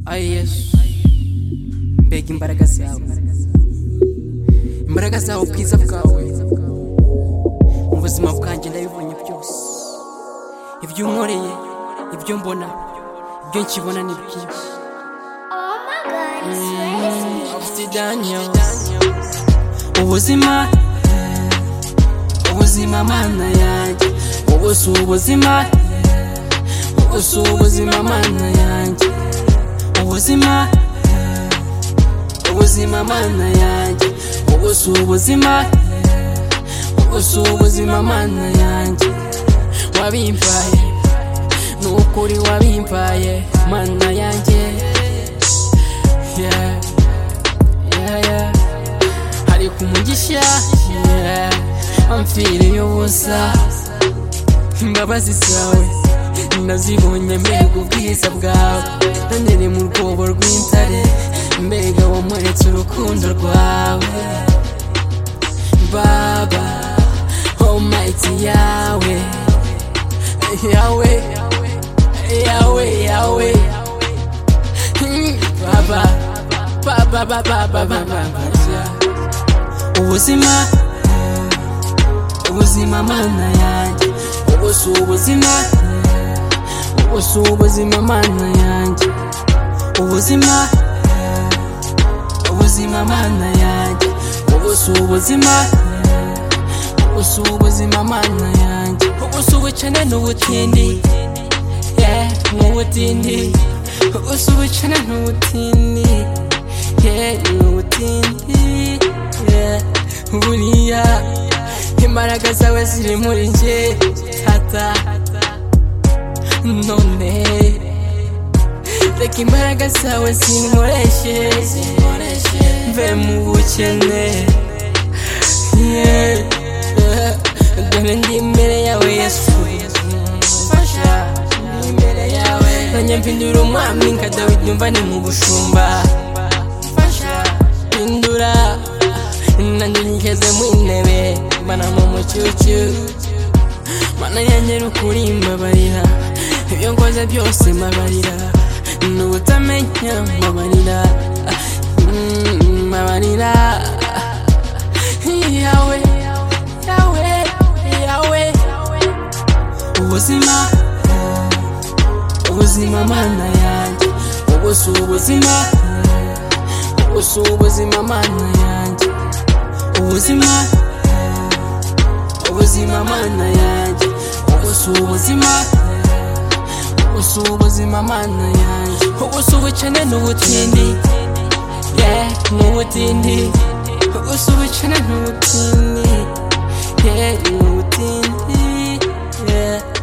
ayi yesu mbega imbaraga zawe imbaraga zawe ubwiza bwawe mu buzima bwanjye ndabibonye byose ibyo unkoreye ibyo mbona ibyo nkibona ni byinshi Obsidian. ubuzima eh, ubuzima mana yanjye ubu si ubuzima eh, ubu si ubuzima mana yanjye ubuzima eh, ubuzima mana yanjye ubu si ubuzima eh, ubu si ubuzima mana yanjye wabimpaye ni ukuri wabimpaye mana yanjye yeah, yeah, yeah. hari ku mugisha yeah. amfiriye ubusa imbabazi zawe nazibonye mbega ubwiza bwawe nanyere mu rwobo rw'intare mbega wamweretse urukundo rwawe baba omayiti yawe yawe yawe yawe Hmm, baba baba baba baba baba yeah. ubuzima ubuzima mana yanjye ubu si ubuzima ubu si ubuzima mana yanjye ubuzima ubuzima mana yanjye ubu si ubuzima ubu si ubuzima mana yanjye ubu si ubukene n'ubutindi yeah, n'ubutindi ubu si ubukene n'ubutindi yeah, n'ubutindi yeah. buriya imbaraga zawe ziri muri nje hata none reka imbaraga zawe zinkoreshe mve mu bukene Yeah, yeah. dore ndi imbere yawe yesu mfasha ndi imbere yawe nanyambindura umwami nka dawidi umva ni mu bushumba mfasha hindura nanjye ngeze mu intebe mbana mu mucucu mana yanjye ukuri mbabarira ibyo nkoze byose mbabarira n'ubutamenya mbabarira Mm, mbabarira yawe yawe yawe ubuzima ubuzima mana yanjye ubu si ubuzima ubu si ubuzima mana yanjye ubuzima ubuzima mana yanjye ubu si ubuzima ubu si ubuzima mana yanjye ubu si ubukene n'ubutindi yeah, n'ubutindi ubu si ubukene n'ubutindi yeah, n'ubutindi yeah.